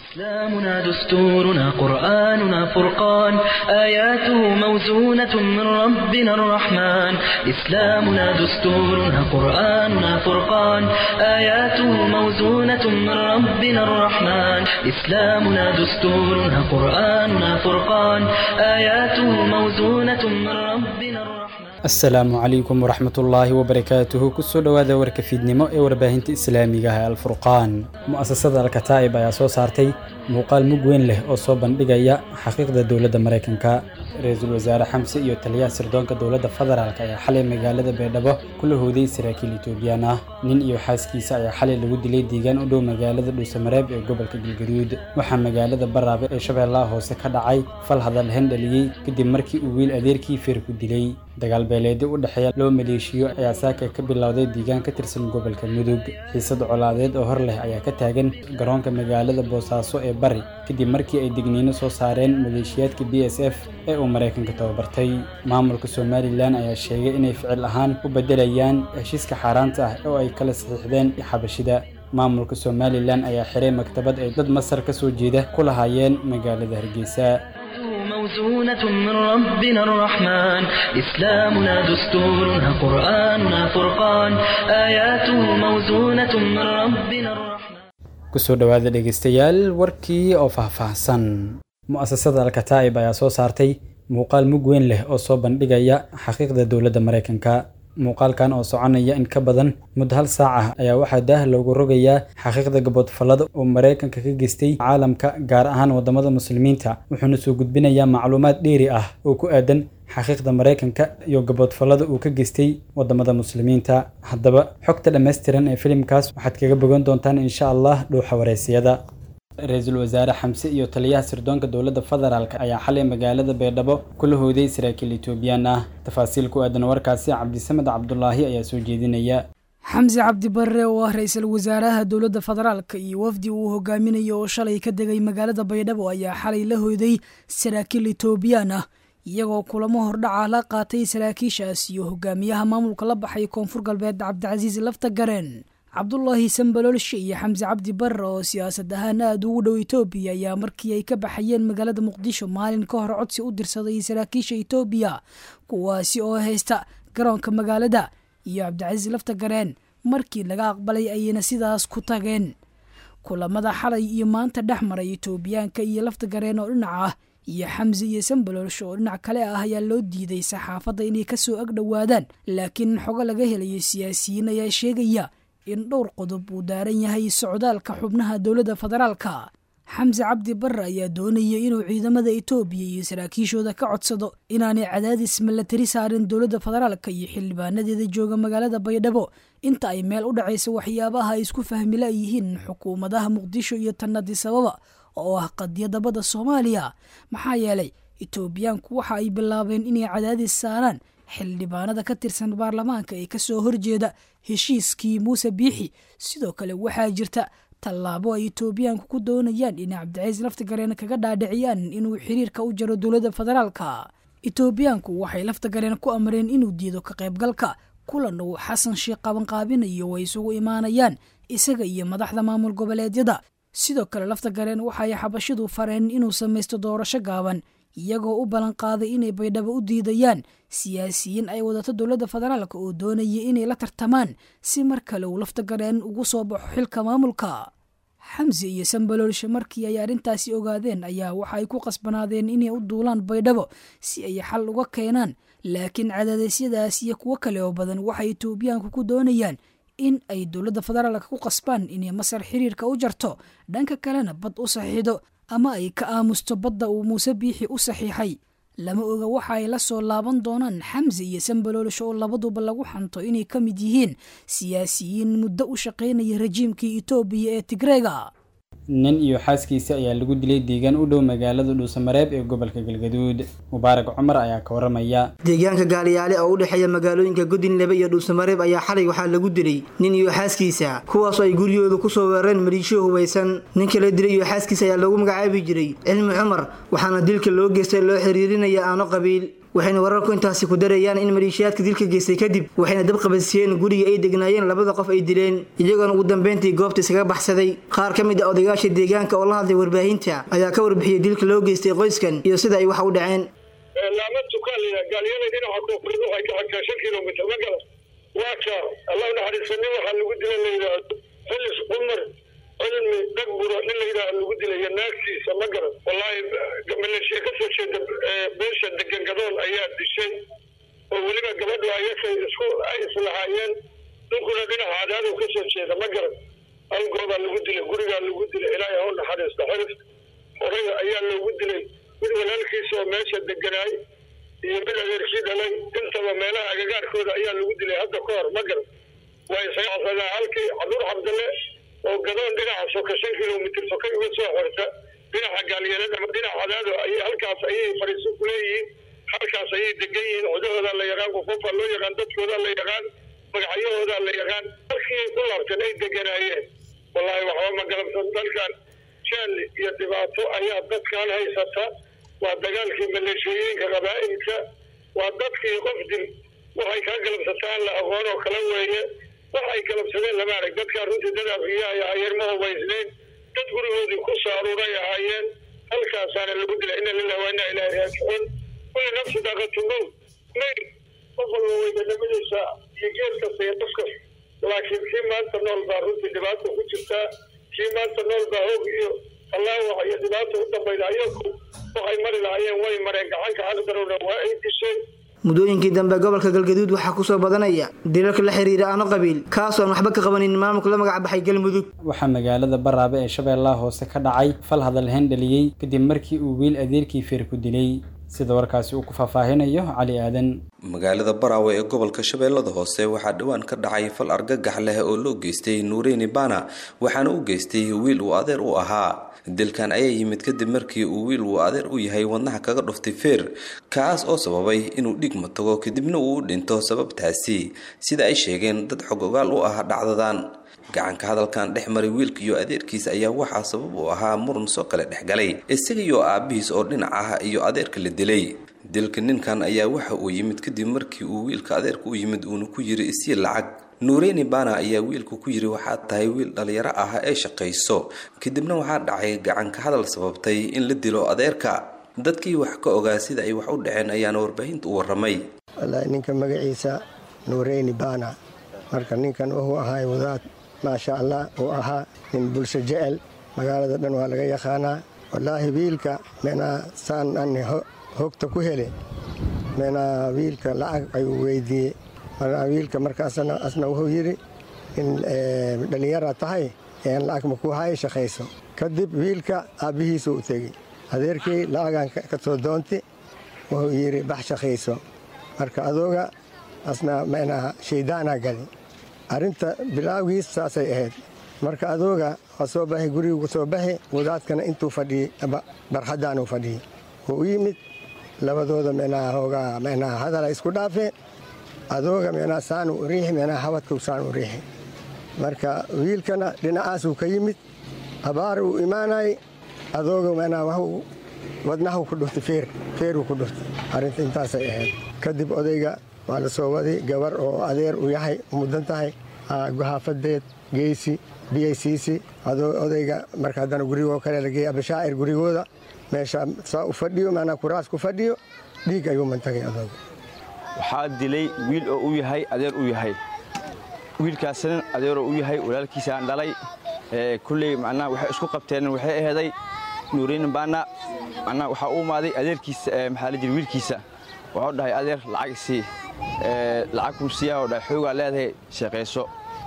إسلامنا دستورنا قرآننا فرقان آياته موزونة من ربنا الرحمن إسلامنا دستورنا قرآننا فرقان آياته موزونة من ربنا الرحمن إسلامنا دستورنا قرآننا فرقان آياته موزونة من ربنا الرحمن asalaamu calaykum waraxmatullaahi wabarakaatuhu kusoo dhowaada warka fiidnimo ee warbaahinta islaamiga ah alfurqaan mu'asasada alkataa'ib ayaa soo saartay muuqaal mug weyn leh oo soo bandhigaya xaqiiqda dowladda maraykanka ra-iisul wasaare xamse iyo taliyaha sirdoonka dowladda federaalk ayaa xalay magaalada baydhabo kula hooday saraakiil etoobiyaan ah nin iyo xaaskiisa ayaa xalay lagu dilay deegaan u dhow magaalada dhuusamareeb ee gobolka galgaduud waxaa magaalada baraabe ee shabeellaha hoose ka dhacay fal hadal hendhaliyey kadib markii uu wiil adeerkii feer ku dilay dagaal beeleedyo u dhexeeya loo maleeshiyo ayaa saaka ka bilowday deegaan ka tirsan gobolka mudug xiisad colaadeed oo hor leh ayaa ka taagan garoonka magaalada boosaaso ee bari kadib markii ay digniino soo saareen maleeshiyaadka b s f ee uu maraykanka tababartay maamulka somalilan ayaa sheegay inay ficil ahaan u beddelayaan heshiiska xaaraanta ah oo ay kala saxiixdeen xabashida maamulka somalilan ayaa xiray maktabad ay dad masar ka soo jeeda ku lahaayeen magaalada hargeysa موزونة من ربنا الرحمن إسلامنا دستورنا قرآننا فرقان آياته موزونة من ربنا الرحمن kusoo dhowaada dhegaystayaal warkii oo faahfaahsan mu'asasada alkataa'ib ayaa soo saartay muuqaal mug weyn leh oo soo bandhigaya xaqiiqda dowladda maraykanka muuqaalkan oo soconaya in ka badan muddo hal saac ah ayaa waxaa daah loogu rogayaa xaqiiqda gaboodfallada uu maraykanka ka geystay caalamka gaar ahaan waddamada muslimiinta wuxuuna soo gudbinayaa macluumaad dheeri ah oo ku aadan xaqiiqda maraykanka iyo gaboodfallada uu ka geystay waddamada muslimiinta haddaba xogta dhammaystiran ee filimkaas waxaad kaga bogan doontaan insha allah dhuuxa wareysiyada ra-iisul wasaare xamse iyo taliyaha sirdoonka dowladda federaalk ayaa xalay magaalada baydhabo kula hooday saraakiil etoobiyaan ah tafaasiil ku aadan warkaasi cabdisamed cabdulaahi ayaa soo jeedinaya xamse cabdi barre oo ah ra-iisul wasaaraha dowladda federaalka iyo wafdi uu hogaaminayo oo shalay ka degay magaalada baydhabo ayaa xalay la hooday saraakiil etoobiyaan ah iyagoo kulamo hordhaca la qaatay saraakiishaas iyo hogaamiyaha maamulka la baxay koonfur galbeed cabdicasiis lafta gareen cabdulaahi sambaloolshe iyo xamse cabdi barre oo siyaasad ahaan aada ugu dhow etoobiya ayaa markii ay ka baxayeen magaalada muqdisho maalin ka hor codsi u dirsaday saraakiisha etoobiya kuwaasi oo haysta garoonka magaalada iyo cabdicasiis lafta gareen markii laga aqbalay ayayna sidaas ku tageen kulamada xalay iyo maanta dhex maray etoobiyaanka iyo lafta gareen oo dhinac ah iyo xamse iyo sambaloolshe oo dhinac kale ah ayaa loo diiday saxaafadda inay kasoo ag dhowaadaan laakiin xogo laga helayo siyaasiyiin ayaa sheegaya in dhowr qodob uu daaran yahay socdaalka xubnaha dowladda federaalka xamse cabdi barre ayaa doonaya inuu ciidamada etoobiya iyo saraakiishooda ka codsado inaanay cadaadis milatari saarin dowladda federaalka iyo xildhibaanadeeda jooga magaalada baydhabo inta ay meel u dhacaysa waxyaabaha ay isku fahmila yihiin xukuumadaha muqdisho iyo tanadisababa oo ah qadiyadda badda soomaaliya maxaa yeelay etoobiyaanku waxa ay bilaabeen inay cadaadis saaraan xildhibaanada ka tirsan baarlamaanka ee kasoo horjeeda heshiiskii muuse biixi sidoo kale waxaa jirta tallaabo ay etoobiyaanku ku doonayaan inay cabdicaiis laftagareen kaga dhaadhiciyaan inuu xiriirka u jaro dowladda federaalka etoobiyaanku waxay laftagareen ku amreen inuu diido ka qaybgalka kulan uu xasan sheekh qabanqaabinayo way isugu imaanayaan isaga iyo madaxda maamul goboleedyada sidoo kale laftagareen waxay xabashidu fareen inuu samaysto doorasho gaaban iyagoo u ballanqaaday inay baydhabo u diidayaan siyaasiyiin ay wadato dowladda federaalka oo doonaya inay la tartamaan si mar kale uu laftagareen ugu soo baxo xilka maamulka xamse iyo sambaloolshe markii ay arrintaasi ogaadeen ayaa waxa ay ku qasbanaadeen inay u duulaan baydhabo si ay xal uga keenaan laakiin cadaadeysyadaas iyo kuwo kale oo badan waxay etoobiyaanku ku doonayaan in ay dowladda federaalka ku qasbaan inay masar xiriirka u jarto dhanka kalena bad u saxiixdo ama ay ka aamusto badda uu muuse biixi u saxiixay lama oga waxa ay la soo laaban doonaan xamse iyo sambaloolsho oo labaduba lagu xanto inay ka mid yihiin siyaasiyiin muddo u shaqaynaya rajiimkii etoobiya ee tigreega nin iyo xaaskiisa ayaa lagu dilay deegaan u dhow magaalada dhuusamareeb ee gobolka galgaduud mubaarak cumar ayaa ka waramaya deegaanka gaaliyaale oo u dhexeeya magaalooyinka godinlebe iyo dhuusamareeb ayaa xalay waxaa lagu dilay nin iyo xaaskiisa kuwaasoo ay guryahooda kusoo weerareen maliishiyo hubaysan ninka la dilay iyo xaaskiisa ayaa lagu magacaabi jiray cilmi cumar waxaana dilka loo geystay loo xiriirinaya aano qabiil waxayna wararku intaasi ku darayaan in maleeshiyaadka dilka geystay kadib waxayna dab qabadsiiyeen guriga ay degnaayeen labada qof ay dileen iyagoona ugu dambeyntii goobta iskaga baxsaday qaar ka mid ah odayaasha deegaanka oo la hadlay warbaahinta ayaa ka warbixiyey dilka loo geystay qoyskan iyo sida ay wax u dhaceen laama tukaaliya gaalyada dhinaca koonfureed waxay ka xagtaa shan kilomitr ma gala waa ka allah naxariisani waxaa lagu dila la yidhaahdo xilis cumar cilmi dhagburo nin la yidhaaha lagu dilaya naagtiisa ma garan wallaahi maleeshiya ka soo jeeda beesha degan gadoon ayaa dishay oo weliba gabadhu ayakay isku ay islahaayeen ninkuna dhinaca cadaadu ka soo jeeda ma garan halgoodaa lagu dilay gurigaa lagu dilay ilaahay ha u naxariista xirif horaya ayaa loogu dilay mid walaalkiisa oo meesha deganaay iyo mid adeerkii dhalay intaba meelaha agagaarkooda ayaa lagu dilay hadda ka hor ma garan waa isaga casadaa halkii cabdur cabdalle oo gadoon dhinaca soka shan kilomitr soka uga soo xorta dhinaca gaalyeelad ama dhinaca cadaado ay halkaas ayay fariiso ku leeyihiin halkaas ayay degan yihiin codahoodaa la yaqaan qofofaa loo yaqaan dadkoodaa la yaqaan magacyahoodaa la yaqaan halkii ay ku laabteen ay deganaayeen wallaahi waxba ma galabsan dalkan jaal iyo dhibaato ayaa dadkan haysata waa dagaalkii maleeshooyinka qabaa'ilka waa dadkii qof dil waxay kaa galabsataan la aqoon oo kala weeye waxay galabsadeen lama arag dadkaa runtii dad afiya ay ahaayeen ma hubaysnayn dad gurigoodii ku soo aruuray ahaayeen halkaasaana lagu dilay ina lilah waa inaa ilaahi raajicuun kulli nafsi daaqatu mowt mayl qof walba weydanimadiisa iyo geed kasta iyo qof kasta laakiin kii maanta nool baa runtii dhibaata ku jirtaa kii maanta nool baa hoog iyo allaawax iyo dhibaata u dambayda ayaku waxay mari lahaayeen way mareen gacanka xaqdarowna waa ay dishay muddooyinkii dambe gobolka galgaduud waxaa kusoo badanaya dilalka la xiriira aano qabiil kaasoo aan waxba ka qabanin maamulka la magac baxay galmudug waxaa magaalada baraabe ee shabeellaha hoose ka dhacay fal hadal hendhaliyey kadib markii uu wiil adeerkii feer ku dilay sida warkaasi uu ku faahfaahinayo cali aadan magaalada baraawe ee gobolka shabeellada hoose waxaa dhowaan ka dhacay fal argagax leh oo loo geystay nuureyni bana waxaana u geystay wiil uu adeer u ahaa dilkan ayaa yimid kadib markii uu wiil uu adeer u yahay wadnaha kaga dhuftay feer kaas oo sababay inuu dhigma tago kadibna uu u dhinto sababtaasi sida ay sheegeen dad xog ogaal u ah dhacdadan gacanka hadalkan dhex maray wiilka iyo adeerkiisa ayaa waxaa sabab u ahaa muran soo kale dhexgalay isaga iyo aabihiis oo dhinac ah iyo adeerka la dilay dilka ninkan ayaa waxa uu yimid kadib markii uu wiilka adeerka u yimid uuna ku yiri isii lacag nuureyni bana ayaa wiilku ku yiri waxaad tahay wiil dhalinyaro ah ee shaqayso kadibna waxaa dhacay gacanka hadal sababtay in la dilo adeerka dadkii wax ka ogaa sida ay wax u dhaceen ayaana warbaahinta u waramay wallaahi ninka magaciisa nuureyni bana marka ninkan wuxuu ahay wadaad maasha allah uu ahaa nin bulsho jecel magaalada dhan waa laga yaqaanaa wallaahi wiilka meenaa saan ani hogta ku hele meenaa wiilka lacag ayuu weydiiyey markaa wiilka markaasna asna wuxuu yidhi in dhallinyara tahay een lacag ma ku haye shaqayso kadib wiilka aabbihiisu u tegey adeerkii lacagan ka soo doonti wuxuu yidhi bax shaqayso marka adooga asna meenaha shaydaanaa gali arrinta bilaawgiis saasay ahayd marka adooga waa soo baxi gurigu soo baxi wadaadkana intuu fadhiyey barxaddaanuu fadhiyey wuu u yimid labadooda meenaha hoogaa meenaha hadala isku dhaafeen adooga meenaha saanu u riixi meenaha habadkuu saan u riixi marka wiilkana dhinacaasuu ka yimid abaar uu imaanayay adooga meenaha waxuu wadnahu ku dhuftay feer feeruu ku dhuftay arrinta intaasay ahayd kadib odayga waa la soo waday gabar oo adeer u yahay mudan tahay guhaafadeed geysi biyaysiisi odayga marka haddana gurigoo kale la geeyey abashaacir gurigooda meesha saa u fadhiyo maanaa kuraas ku fadhiyo dhiig ayuu mantagay adooga waxaa dilay wiil oo u yahay adeer u yahay wiilkaasna adeeroo u yahay walaalkiisaan dhalay kulley macnaha waxay isku qabteen waxay aheeday nuuriin baana macnaha waxaa u imaaday adeerkiisa maxaa la jira wiilkiisa waxuu dhahay adeer lacag isii lacag kuu siiyaa oo dhahay xoogaa leedahay sheeqayso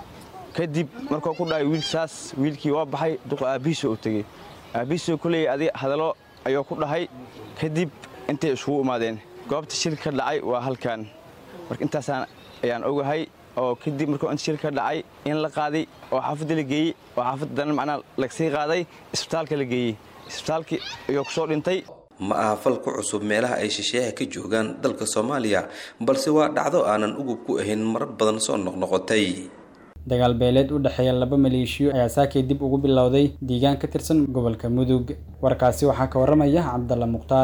kadib markuu ku dhahay wiilsaas wiilkii waa baxay duqo aabbihiisoo u tegey aabbihiisoo kulley adi hadallo ayuu ku dhahay kadib intay iskugu imaadeen goobta shilka ka dhacay waa halkan marka intaasaan ayaan ogahay oo kadib markuu inta shilka ka dhacay in la qaaday oo xaafadda la geeyey oo xaafadda dana macnaa lagsii qaaday isbitaalka la geeyey isbitaalkii ayuu kusoo dhintay ma aha fal ku cusub meelaha ay shisheeyaha ka joogaan dalka soomaaliya balse waa dhacdo aanan ugub ku ahayn marar badan soo noqnoqotay dagaal beeleed u dhexeeya laba maleeshiyo ayaa saakay dib ugu bilowday deegaan ka tirsan gobolka mudug warkaasi waxaa ka waramaya cabdalla mukhtaar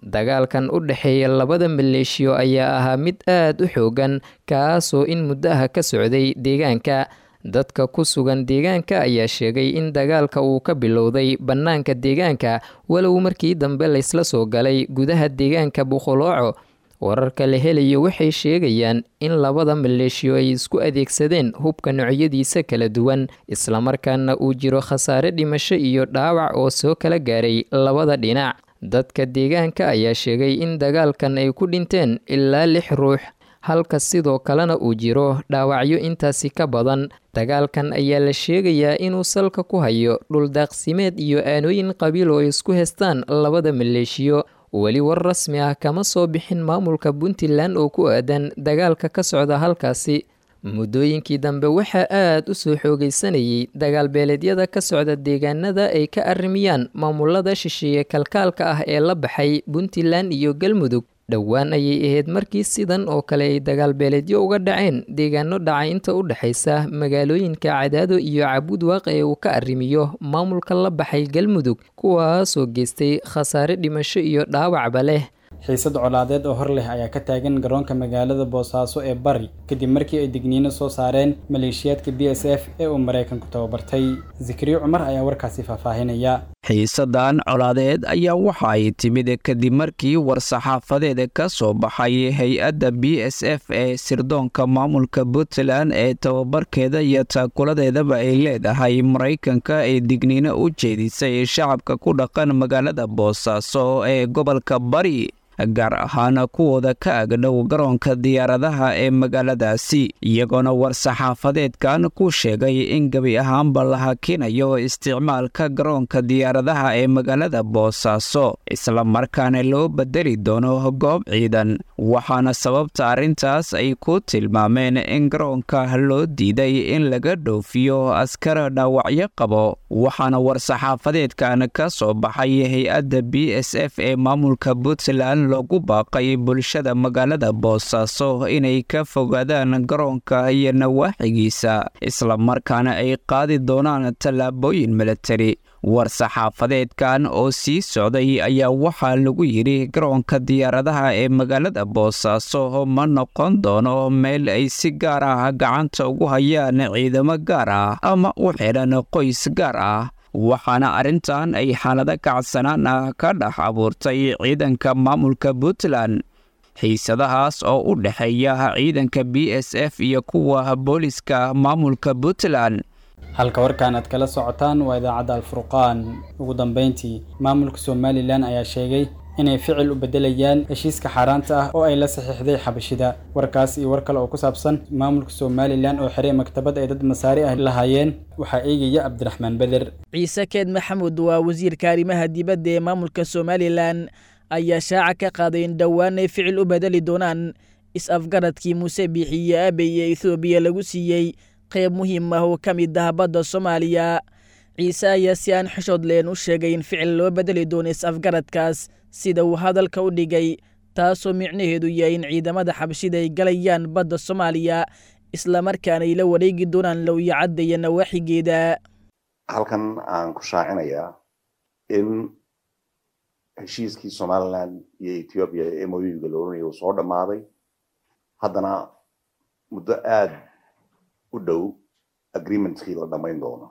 dagaalkan u dhexeeya labada maleeshiyo ayaa ahaa mid aad u xoogan kaasoo in muddo ah ka socday deegaanka dadka ku sugan deegaanka ayaa sheegay in dagaalka uu ka bilowday bannaanka deegaanka walow markii dambe laysla soo galay gudaha deegaanka buqolooco wararka la helayo waxay sheegayaan in labada maleeshiyo ay isku adeegsadeen hubka noocyadiisa kala duwan islamarkaana uu jiro khasaare dhimasho iyo dhaawac oo soo kala gaaray labada dhinac dadka deegaanka ayaa sheegay in dagaalkan ay ku dhinteen ilaa lix ruux halka sidoo kalena uu jiro dhaawacyo intaasi ka badan dagaalkan ayaa la sheegayaa inuu salka ku hayo dhuldaaqsimeed iyo aanooyin qabiil oo isku heystaan labada maleeshiyo weli war rasmi ah kama soo bixin maamulka puntland oo ku aadan dagaalka ka socda halkaasi muddooyinkii dambe waxaa aad u soo xoogaysanayay dagaalbeeleedyada ka socda deegaanada ay ka arrimiyaan maamulada shisheeye kalkaalka ah ee la baxay puntland iyo galmudug dhowaan ayay ahayd markii sidan oo kale ay dagaalbeeleedyo uga dhaceen deegaano dhacay inta u dhexaysa magaalooyinka cadaado iyo cabudwaaq ee uu ka arrimiyo maamulka la baxay galmudug kuwaasoo geystay khasaare dhimasho iyo dhaawacba leh xiisad colaadeed oo hor leh ayaa ka taagan garoonka magaalada boosaaso ee bari kadib markii ay digniino soo saareen maleeshiyaadka b s f ee uu maraykanku tababartay zikriyo cumar ayaa warkaasi faahfaahinaya xiisadan colaadeed ayaa waxa ay timid kadib markii war-saxaafadeed ka soo baxay hay-adda b s f ee sirdoonka maamulka puntland ee tababarkeeda iyo taakuladeedaba ay leedahay maraykanka ee digniino u jeedisay shacabka ku dhaqan magaalada boosaaso ee gobolka bari gaar ahaan kuwooda ka agdhow garoonka diyaaradaha ee magaaladaasi iyagoona war-saxaafadeedkan ku sheegay in gebi ahaanba la hakinayo isticmaalka garoonka diyaaradaha ee magaalada boosaaso islamarkaana loo bedeli doono goob ciidan waxaana sababta arrintaas ay ku tilmaameen in garoonka loo diiday in laga dhoofiyo askar dhaawacyo qabo waxaana war-saxaafadeedkan ka soo baxay hay-adda b s f ee maamulka puntland loogu baaqay bulshada magaalada boosaaso inay ka fogaadaan garoonka iyo nawaaxigiisa islamarkaana ay qaadi doonaan tallaabooyin milatari war-saxaafadeedkan oo sii socday ayaa waxaa lagu yidhi garoonka diyaaradaha ee magaalada boosaaso ma noqon doono meel ay si gaar ah gacanta ugu hayaan ciidamo gaar ah ama u xidhan qoys gaar ah waxaana arrintan ay xaalado kacsanaan ah ka dhex abuurtay ciidanka maamulka puntland xiisadahaas oo u dhexeeya ciidanka b s f iyo kuwa booliska maamulka puntland halka warkan aad kala socotaan waa idaacadda alfurqaan ugu dambeyntii maamulka somalilan ayaa sheegay inay ficil u beddelayaan heshiiska xaaraanta ah oo ay la saxiixday xabashida warkaas iyo war kale oo ku saabsan maamulka somalilan oo xiray maktabad ay dad masaari ah lahaayeen waxaa eegaya cabdiraxmaan beder ciise keed maxamuud waa wasiirka arrimaha dibadda ee maamulka somalilan ayaa shaaca ka qaaday in dhowaan ay ficil u bedeli doonaan is-afgaradkii muuse biixi iyo aabey ee ethoobiya lagu siiyey qayb muhiim ah oo ka mid ah badda soomaaliya ciise ayaa si aan xishood leen u sheegay in ficil loo bedeli doono is-afgaradkaas sida uu hadalka u dhigay taasoo micnaheedu yahay in ciidamada xabashida ay galayaan badda soomaaliya islamarkaana ay la wareegi doonaan lowyacadda iyo nawaaxigeeda halkan aan ku shaacinayaa in heshiiskii somalilan iyo ethoobiya ee moyuga la oranaya uu soo dhammaaday haddana muddo aad u dhow agreementkii la dhammayn doono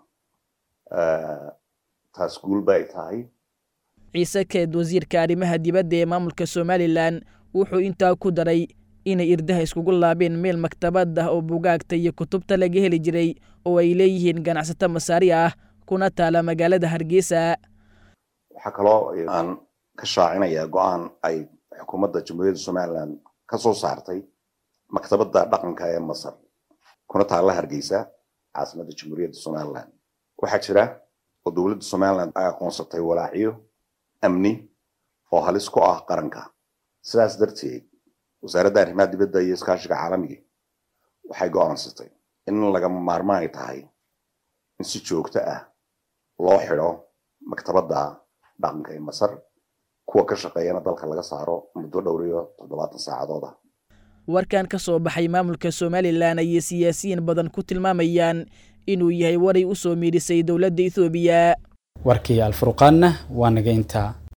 taas guul ba ay tahay ciise keed wasiirka arrimaha dibadda ee maamulka somalilan wuxuu intaa ku daray inay irdaha iskugu laabeen meel maktabad ah oo bugaagta iyo kutubta laga heli jiray oo ay leeyihiin ganacsato masaari ah kuna taala magaalada hargeysa waxaa kaloo aan ka shaacinayaa go-aan ay xukuumadda jamhuuriyadda somalilan ka soo saartay maktabadda dhaqanka ee masar kuna taalla hargeysa caasimadda jamhuuriyadda somalilan waxaa jira oo dowladda somalilan ay aqoonsatay walaaciyo amni oo halis ku ah qaranka sidaas darteed wasaaradda arrimaha dibadda iyo iskaashiga caalamiga waxay go'aansatay in lagama maarmaan ay tahay in si joogto ah loo xidho maktabadda dhaqanka ee masar kuwa ka shaqeeyana dalka laga saaro muddo dhowr iyo toddobaatan saacadood ah warkan ka soo baxay maamulka somalilan ayay siyaasiyiin badan ku tilmaamayaan inuu yahay waray u soo miidhisay dowladda ethoobiya warkii alfurqaanna waa naga intaa